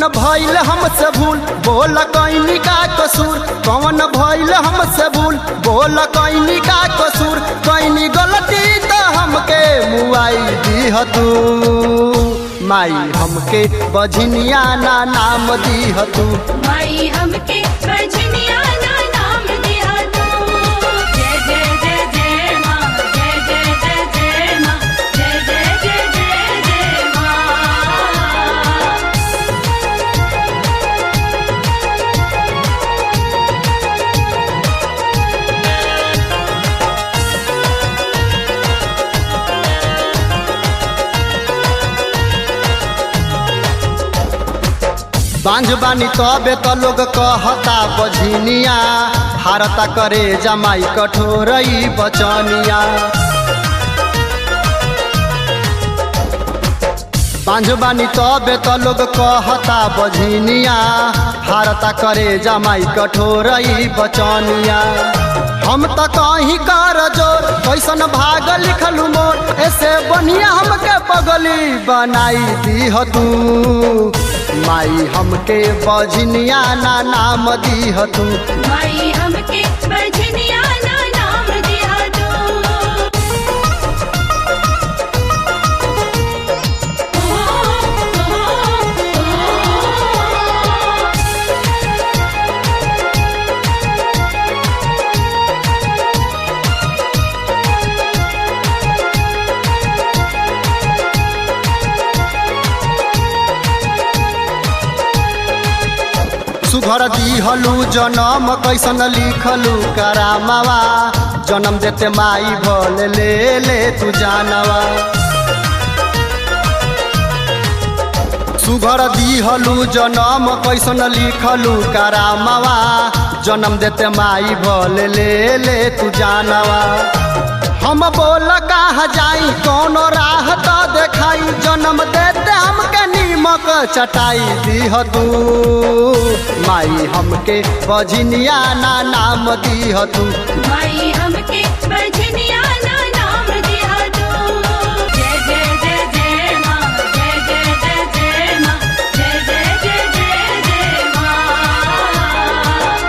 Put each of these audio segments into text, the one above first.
भइल हमसे भूल बोल कैनी का कसूर कौन भइल हमसे भूल बोल कैनी का कसूर कैनी गलती तो हमके मुआई दीह तू माई हमके बझनिया ना नाम दीह तू माई हमके बजनिया ना नाम दिया तू जय जय जय जय माँ जय जय जय जय माँ जय जय जय जय जय माँ बांझ बानी तबे तो लोग कहता बझनिया हारता करे जमाई कठोरई बचनिया बांझ बानी तबे तो लोग कहता बझनिया हारता करे जमाई कठोरई बचनिया हम तो कहीं कर जोर कैसन भाग लिखलू मोर ऐसे बढ़िया हमके पगली बनाई दीह तू माई हमके बझनिया ना नाम दीह तू माई हमके बजनिया ना नाम दिया तू सुघर दिहलू जनम कैसन लिखलू करामवा जनम देते माई भल ले ले तू जानवा सुघर दिहलू जनम कैसन लिखलू करामवा जनम देते माई भल ले ले तू जानवा हम बोल कहा जाई कौनो राह तो देखाई जन्म देते हमके नीमक चटाई दीह तू माई हमके बझनिया ना नाम दीह तू माई हमके बजनिया ना नाम दिया तू जय जय जय जय माँ जय जय जय जय माँ जय जय जय जय जय माँ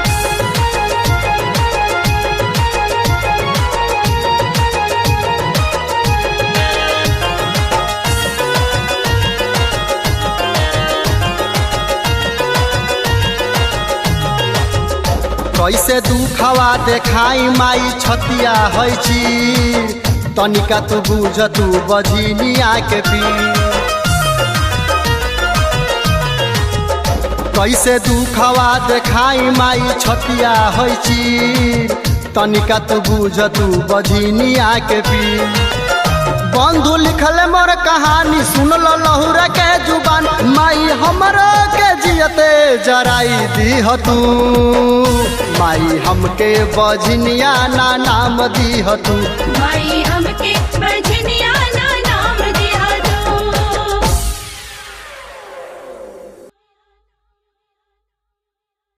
कैसे दुखवा देखाई माई छतिया है छी तनिका तू बुझ तू बझनिया के पी कैसे दुखवा देखाई माई छतिया है छी तनिका तू बुझ तू बझनिया के पी बंधु लिखले मोर कहानी सुन लो लहुरा के जुबान माई हमरो के जियते जराई दीह तू माई हमके बझनिया ना नाम दीह तू माई हमके बजनिया